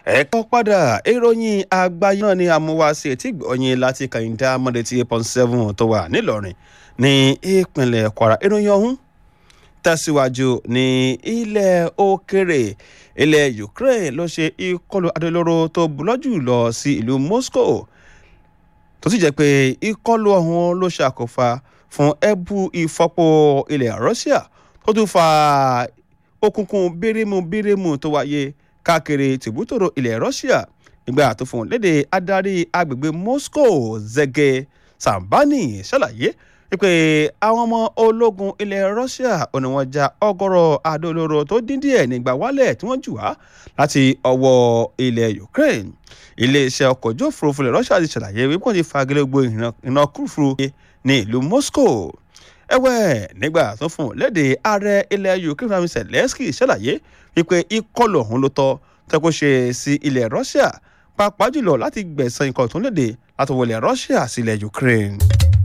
ẹ̀kọ́ padà ìròyìn àgbáyé náà ni amúwáṣe tí gbọ̀nyìn láti kàyíndá mọ́dé tí eight point seven tó wà nílọrin ní ìpínlẹ̀ kwara ìròyìn ọ̀hún tẹ̀síwájú ní ilẹ̀ òkèrè ilẹ̀ ukraine ló ṣe ìkọlù adolóró tó bulọ́jù lọ sí ìlú moscow tó sì jẹ́ pé ìkọlù ọ̀hún ló ṣàkófà fún ẹ̀bù ìfọ́pọ̀ ilẹ̀ russia tó tún fa òkùnkùn bírímù bírímù tó wáyé káàkiri tìbútòrò ilẹ̀ russia nígbà tó fún léde adarí agbègbè moscow zege sambani ṣàlàyé wípé àwọn ọmọ ológun ilẹ̀ russia ò ní wọ́n já ọgọ́rọ̀ adolóró tó dín díẹ̀ nígbà wálẹ̀ tí wọ́n jù wá láti ọwọ́ ilẹ̀ ukraine iléeṣẹ́ ọkọ̀ ojú òfurufú ilẹ̀ russia ti ṣàlàyé wípé wọ́n ti fagilé gbogbo ìrìnà kúrúfurú ní ìlú moscow ẹ̀wẹ̀ nígbà tó fún léde ààrẹ ilẹ̀ ukraine fami zelensky ṣàlàyé wípé ìkọlù ọ̀hún ló tọ́ tẹ́kọ̀ ṣe sí ilẹ̀ russia pàápàá jùlọ láti gbẹ̀sán ikọ̀ tó ń léde láti wọlé russia sílẹ̀ ukraine.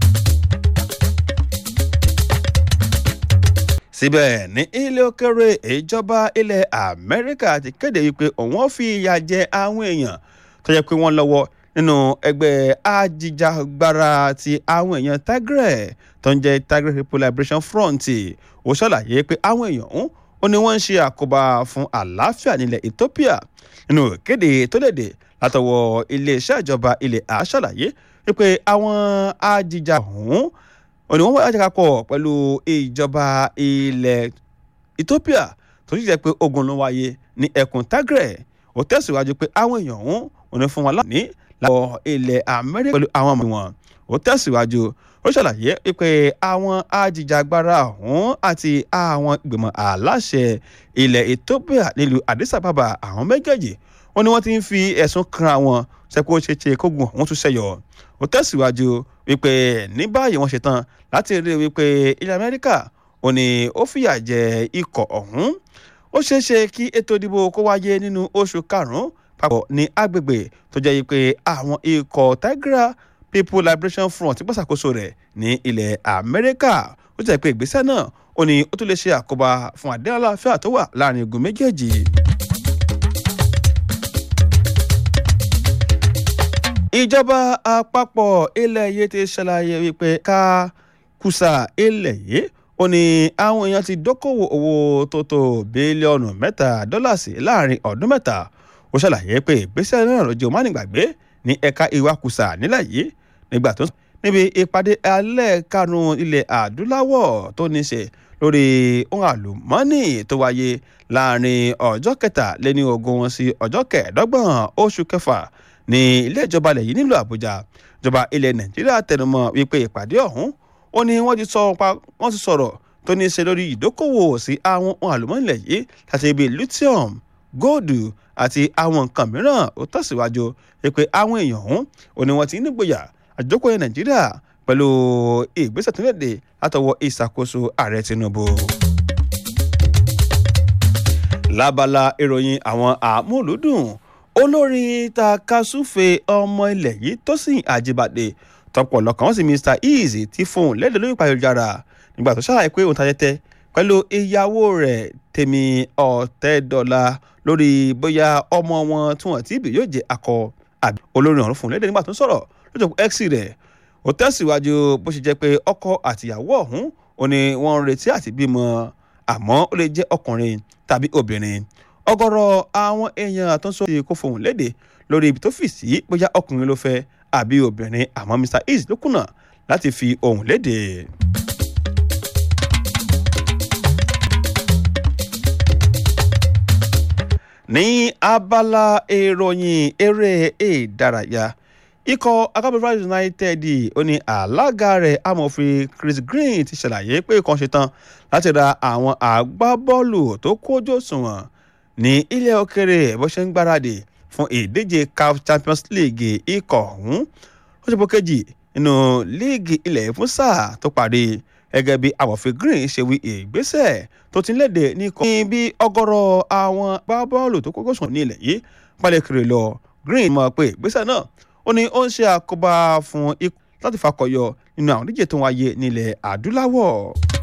síbẹ̀ ní ilé òkèrè ìjọba ilẹ̀ amẹ́ríkà ti kéde wípé òun ó fi ìyà jẹ àwọn èèyàn tó yẹ pé wọ́n lọ́wọ́ nínú ẹgbẹ́ ajíjàgbara ti àwọn èèyàn tigray tó ń jẹ́ tigray people liberation front ó ṣàlàyé pé àwọn èèyàn ọ̀hún ó ní wọ́n ń ṣe àkóbá fún àlàáfíà nílẹ̀ ethiopia nínú ìkéde tó léde látọwọ́ iléeṣẹ́ ìjọba ilẹ̀ a ṣàlàyé wípé àwọn ajíjà ọ̀hún ó ní wọ́n wá àjàkapọ̀ pẹ̀lú ìjọba ilẹ̀ ethiopia tó sì jẹ́ pé ogun ló wáyé ní ẹkùn tigray ó tẹ̀síwájú pé àwọn èèyàn ọ̀hún ò ní fún wọn láǹfààní láwọ ilẹ̀ amẹ́ríkà pẹ̀lú àwọn ọmọ wọn ó tẹ̀síwájú ó ṣàlàyé pé àwọn ajìjàgbara ọ̀hún àti àwọn ìgbìmọ̀ aláṣẹ ilẹ̀ ethiopia nílùú addis ababa àwọn méjèèjì wọn ni wọ́n ti ń fi ẹ̀sùn kan àwọn sẹ́kó ṣeéṣe kógun ọ̀hún tún ṣẹ̀yọ ó tẹ̀síwájú wípé ní báyìí wọ́n ṣetán láti rí wípé ilẹ̀ amẹ́ríkà ò ní ó fìyà jẹ ikọ̀ ọ̀hún ó ṣeéṣe kí ètò ìdìbò kó wáyé nínú oṣù karùn-ún papọ̀ ní agbègbè tó jẹ́ pé àwọn ikọ̀ tigray people liberation front ti gbàsàkóso rẹ̀ ní ilẹ̀ amẹ́ríkà ó jẹ́ pé ìgbésẹ̀ náà ó ní ó tún lè ṣe àkóbá fún àdéhùn aláfíà tó wà láàrin igun méjèèjì. ìjọba àpapọ̀ ilẹ̀ yìí ti ṣàlàyé wípé ká kùsà ilẹ̀ yìí ó ní àwọn èèyàn ti dókòwò owó tó tó bílíọ̀nù mẹ́ta dọ́là sí láàrin ọdún mẹ́ta ó ṣàlàyé pé ìgbésẹ̀ náà ló jẹ́ òmánìgbàgbé ní ẹ̀ka ìwakùsà nílẹ̀ yìí nígbà tó níbi ìpàdé alẹ́ karùn-ún ilẹ̀ adúláwọ̀ tó ní ṣe lórí ohun àlùmọ́ọ́nì tó wáyé láàrin ọjọ́ kẹtàléní ogún wọn sí ọjọ́ kẹẹ̀ẹ́dọ́gbọ̀n oṣù kẹfà ní ilé ìjọba ilẹ̀ yìí nílùú àbújá ìjọba ilẹ̀ nàìjíríà tẹnumọ́ wípé ìpàdé ọ̀hún ó ní wọ́n ti sọ̀rọ̀ tó ní ṣe lórí ìdókòwò sí àwọn ohun àlùmọ́ọ́nì ilẹ̀ yìí láti ibi lithium góòdù àti àwọn nǹkan mìíràn ó tẹ̀síwájú pé àwọn èèyàn ọ̀hún ò ní wọ́n ti nígboyà àjókòó nàìjíríà pẹ̀lú ìgbésẹ̀ tó léde látọwọ́ ìṣàkóso ààrẹ tinubu. lábala ìròyìn àwọn àmúlùdùn olórin takasúfe ọmọ ilẹ̀ yìí Tósìn Àjíbádé tọpọlọ kan sí Mr Eazy ti fóun lédè lórí ìpàdéjára nígbà tó ṣàlàyé pé òun ta tẹ́tẹ́ pẹ̀lú ìyàwó rẹ̀ Tèmi Ọ̀tẹ́dọ́là lórí bóyá ọmọ wọn tí wọ́n ti bì yóò jẹ́ akọ àbí olórin ọ̀run fún lédè nígbà tó ń sọ̀rọ̀ lójú x rẹ̀ ó tẹ̀síwájú bó ṣe jẹ́ pé ọkọ àtìyàwó ọ̀hún ò ní wọ́n ń retí àti bímọ àmọ́ ó lè jẹ́ ọkùnrin tàbí obìnrin ọ̀gọ̀rọ̀ àwọn èèyàn tó ń sọ kó fohùn léde lórí ibi tó fì sí bóyá ọkùnrin ló fẹ́ àbí obìnrin àmọ́ Mr Eazy ló kùnà láti fi ohùn léde. ní abala ìròyìn eré ìdárayá ikọ̀ akábọ̀fà united ó ní alága rẹ̀ amòfin chris green ti ṣàlàyé pé kan ṣetán láti ra àwọn agbábọ́ọ̀lù tó kójú òṣùwọ̀n ní ilẹ̀ òkèrè bó ṣe ń gbáradì fún ìdíje caf champions league ikọ̀ ọ̀hún ó ṣe bó kejì nínú líìgì ilẹ̀ fún sáà tó parí gẹ́gẹ́ bí amòfin green ṣe wí ìgbésẹ̀ tó ti ń léde ní kọ́ ní bí ọgọ́rọ̀ àwọn agbábọ́ọ̀lù tó kójú òṣùwọ̀n ní ilẹ̀ yìí pálẹ̀ kiri lọ green mọ̀ pé ìgbésẹ̀ náà ó ní ó ń ṣe àkóbá fún ikú láti fakọyọ nínú àwọn díje tó ń wáyé nílẹ̀ adúláwọ̀.